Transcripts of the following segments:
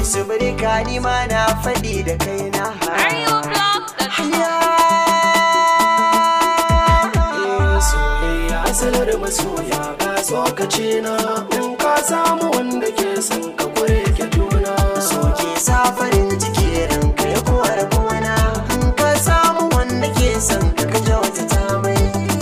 su birka ni ma na faɗi da kaina arewablog.com soyayya asalar masoya ga tsokaci na in ka samu wanda ke son ka kure ke juna soke sa farin ciki ranka ya kowar gona in ka samu wanda ke son ka ka kyauta ta mai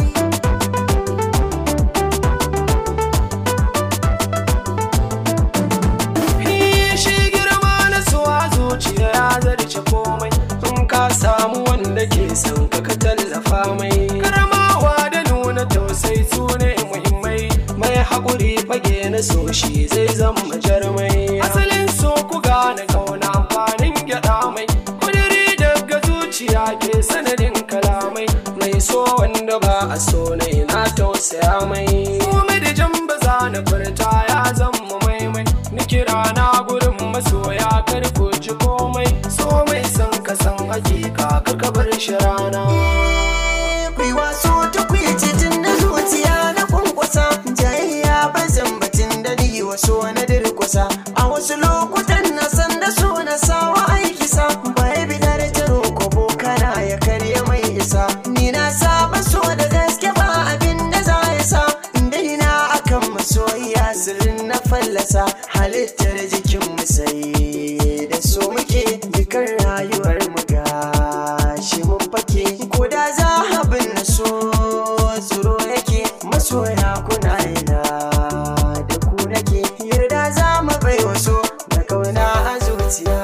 shi girma na suwa zuciya ya zarce komai in ka samu wanda ke son ka ka tallafa mai karamawa da nuna tausayi su ne muhimmai mai haƙuri fage na so shi zai zama jarmai asalin so ku gane kauna amfanin gyaɗa mai kudiri daga zuciya ke sanadin kalamai mai so wanda ba a so na na tausaya mai komai da jan ba za na furta ya zama maimai ni kira na gurin masoya kar ku ji komai so mai san ka san hakika kar ka bar shi rana Kai waso ta kuyi titin na zuciya na kwankwasa jayayya ba zan batun da ni waso na dirkusa a wasu lokutan na san da so na sawa aiki sa bai bidar taro ko bokana ya karya mai isa ni na saba so da gaske ba abin da za ya sa inda na akan masoyiya sirrin na fallasa halittar jikin mu sai da so muke dukan rayuwar mu gashi mun fake ko da za abin na so tsoro yake masoya kuna ina da ku nake yarda za mu bai waso da kauna a zuciya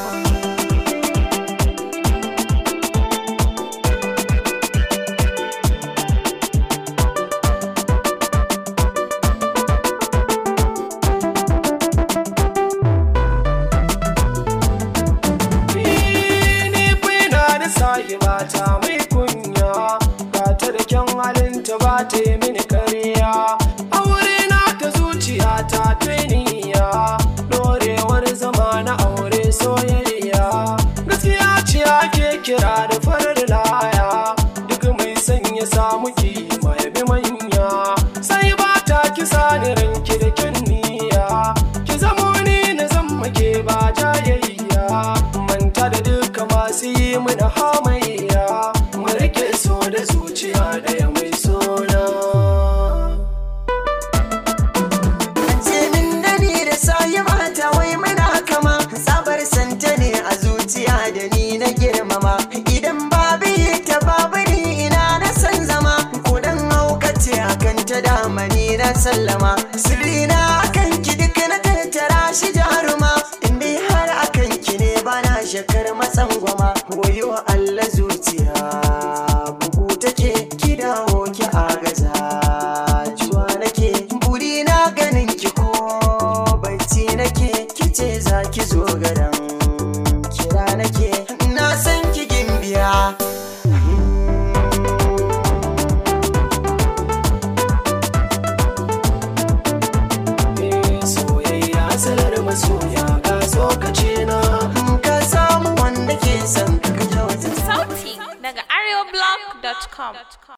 ni fina da sahiba ta mai kunya ba ta da kyan halinta ba ta yi mini kariya aure na ta zuciya ta niyya dorewar zama na aure soyayya gaskiya ce ake kira da farar laya duk mai sanya samu kima ya bi manya sai ba ta kisa ni ranki da kyan niyya ki zamo ni na zama ke ba jayayya manta da duka masu yi mana hamayya mu rike so da zuciya da ya mai sona ce min da ni da sayi mata wai muna kama sabar santa ne a zuciya da ni na girmama idan babu ta babu ni ina na san zama kudan haukace akan ta dama ni na sallama sirri na akan ki duk na tattara shi jaruma inda har akan ki ne bana shakar matsan gwama wayo Allah zuciya bugu take ki dawo ki agaza juwa nake buri na ganin ki ko bacci nake kice za ki zo garan kira nake na san ki gimbiya Eh, soyayya salar masoya ga tsokaci na in ka samu wanda ke son ka ka kyauta sauti daga arewablog.com